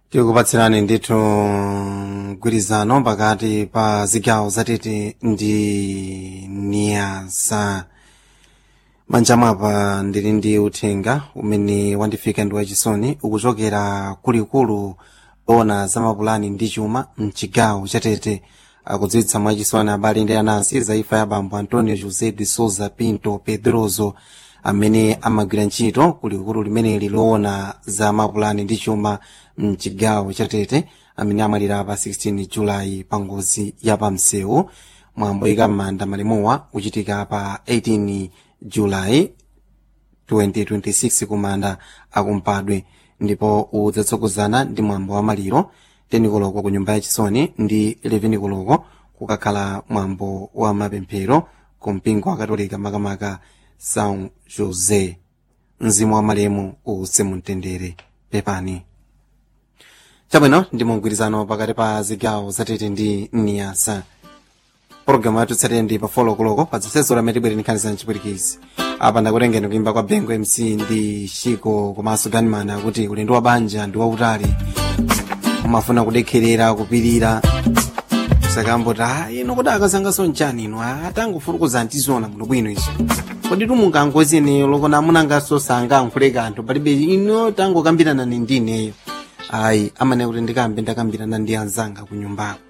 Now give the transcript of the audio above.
tikupatsirani ndithu mgwirizano pakati pa zigawo zatete ndi niyasa manja mwapa ndili ndi uthenga umene wandifika ndi wachisoni ukuchokera kulikulu ona za mapulani ndi chuma mchigawo chatete akudziwitsa mwachisoni abale ndi anansi za imfa ya bambo antonio josé de souza pinto pedroso amene amagwira ntchito kulikulu limeneli loona za mapulani ndi chuma mchigawo chatete amene amwalira pa 16 julayi pa ngozi ya pamsewu mwambo ika m'manda malemuwa uchitika pa 18 julayi 2026 kumanda akumpadwe ndipo udzatsogozana ndi mwambo wa maliro 10 koloko ku nyumba yachisoni ndi 11 koloko kukakhala mwambo wa mapemphero ku mpingo wa katolika makamaka são josé mzimu wa malemu uuse mumtendere pepani chabwino ndi mgwirizano pakati pa zigawo zatete ndi niyasa pologalamu yathu tsatire ndi pa folo koloko pa zonsezi lamene tibwere nkhaniza mchipwirikizi apa ndakutengeni kuimba kwa bengo mc ndi shiko komanso ganimana akuti ulendo wa banja ndi wautali umafuna kudekherera kupirira sakamboti a ino kuti akazangaso nchani ino atangofurukuza ntizona bwino bwino izo kodi tumungangozi ineyo lokona amunangaso sangankhuleka anthu palibe ino tangokambirana ni ndineyo ayi amane kuti ndikambe ndakambirana ndi anzanga ku nyumbako